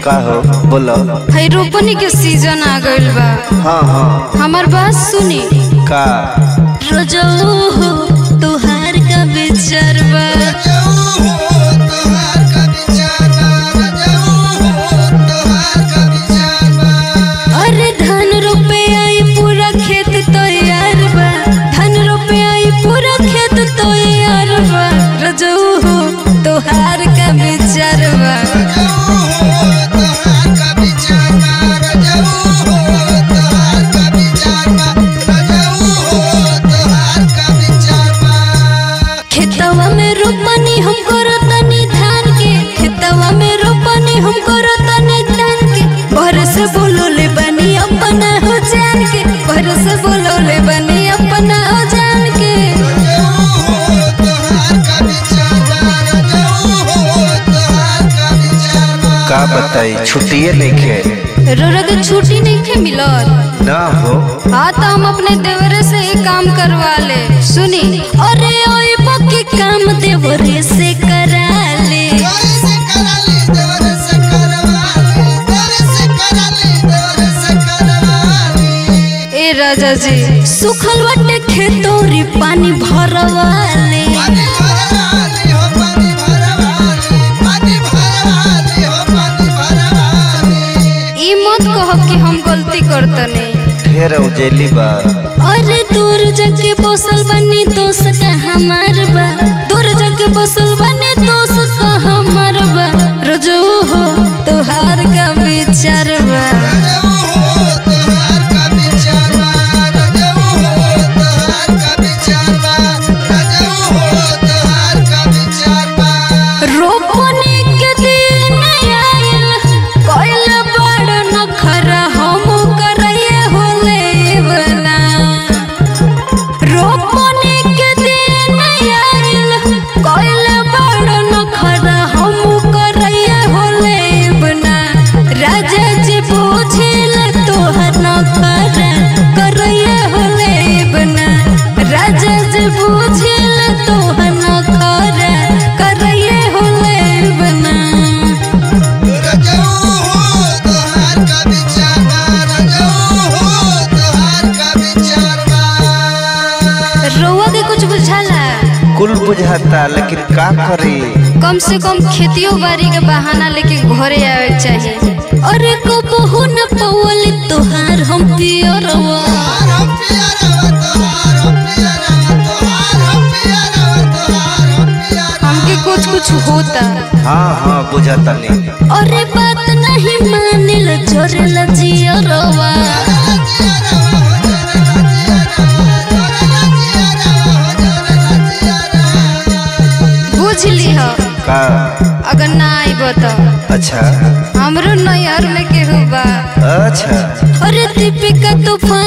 का हो बोलो है रोपनी के सीजन आ गइल बा हाँ हाँ हमार बात सुनी का रोजो हो तुहार का विचार बा अरे धान रोपे आई पूरा खेत तैयार बा धान रोपे आई पूरा खेत तैयार बा रोजो हो तुहार का विचार बा खेतवा में रोपनी हम करतनी धान के खेतवा में रोपनी हम करतनी धान के भर से बोलोले बनी अपना हो जान के भर से बोलोले बनी अपना हो जान के का बताई छुट्टिए लेके रोरा के छुट्टी नहीं थे मिलत ना हो हाँ तो हम अपने देवरे से ही काम करवा ले सुनी अरे ओए पक्की काम देवरे से करा ले ए राजा जी सुखल बटे खेतोरी पानी भरवा ले ई मत कहो कि हम गलती करतनी ढेर उजेली बा अरे दूर जाके बसल बनी दोस्त का हमार बा दूर जाके बसल बनी दोस्त का हमार बा रोजो हो तुहार का विचार बा रोपनी के दिन आइल कोइल बड़ नखरा हम करैए होले बना रोपनी के दिन आइल कोइल बड़ नखरा हम करैए होले बना राजा जी पूछिल तोहर नखरा करैए होले बना राजा जी पूछिल तोहर नखरा करैए होले बना रउआ के कुछ बुझाला कुल बुझाता लेकिन का करी कम से कम खेतियो बाड़ी के बहाना लेके घरे आवे के चाहिए अरे कबहू न पवल तोहार हम पियरवा हमके कुछ कुछ होता हाँ हाँ बुझाता नहीं अरे बात नहीं मानिल जोरेला जियरवा बुझ ली हो का अगर ना आइब तो अच्छा हमरो नैहर में केहू बा अच्छा अरे दीपिका तूफान